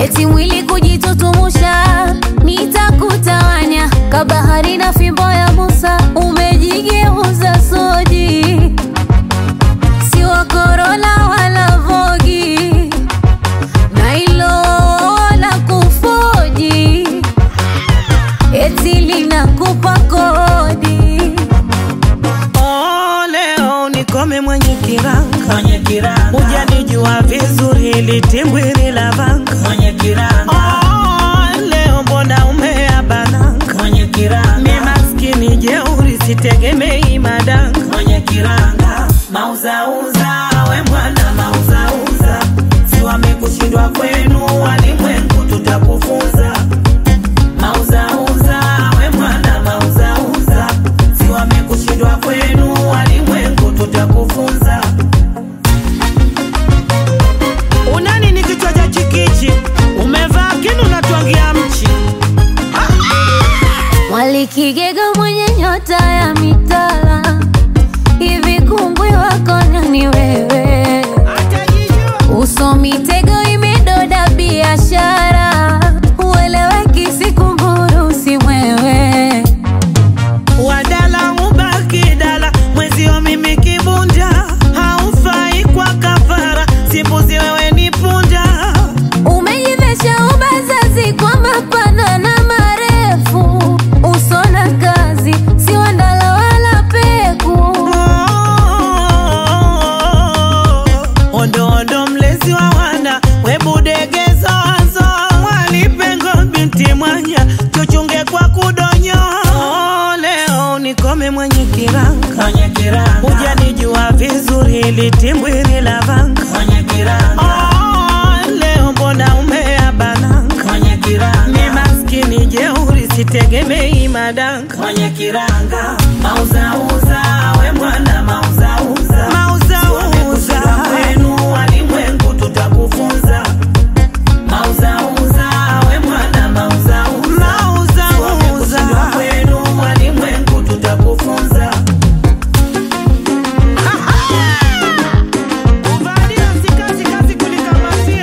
eti mwili kujitutumusha, nitakutawanya kabahari na fimbo ya Musa, umejigeuza soji, si wa Corolla wala Vogi, na hilo la kufoji, eti linakupa kodi. Oh, leo nikome mwenye kiranga mwenye kiranga hujanijua vizuri litimbwili la vanga mwenye kiranga oh, leo mbona umeabananga mwenye mi kiranga maskini jeuri sitegemei madanga mwenye kiranga mauzauza we mwana mauzauza si wamekushindwa kwenu walimwengu tutakufunza mauzauza we mwana mauzauza si wamekushindwa kwenu walimwengu tutakufunza unani ni kichwa cha chikichi umevaa kinu natwangia mchi Mwalikigega mwenye nyota ya mitala, hivi kungwi wako nani wewe? Uso mitego imedoda biashara, ueleweki sikunguru si mwewe. wadala ubaki dala mwezio mimi kibunda haufai kwa kafara simbuzi wewe ni punda Umejivesha ubazazi kwa mapana na marefu, uso na kazi si wandala wala peku. ondo ondo mlezi wa wana webudegezozo mwalipengo binti mwanya chuchunge kwa kudonyo leo nikome mwenye kiranga mwenye kiranga hujanijua vizuri litimbwili la vanga mwenye kiranga Oh, leo mbona umeabananga mwenye mi kiranga maskini jeuri sitegemei madanga mwenye kiranga mauzauza we mwana mauzauza mauzauza kwenu walimwengu tutakufunza mauzauza we mwana mauzauza mauzauza kwenu walimwengu tutakufunza uvalia sikazi kazi kulikamatia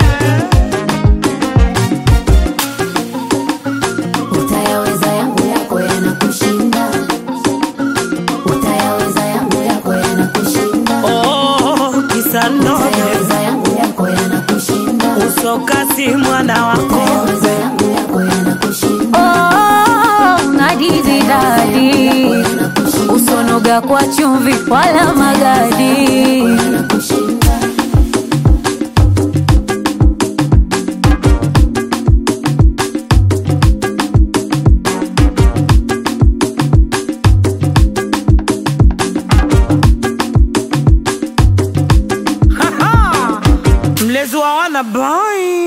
Utayaweza yangu yako yanakushinda, utayaweza yangu yako yanakushinda, oh, kisanoge utayaweza yangu yako yanakushinda, usokasi mwana wako utayaweza yangu yako yanakushinda. Oh, nadizi dadi, usonoga kwa chumvi wala magadi. mlezi wa wana boy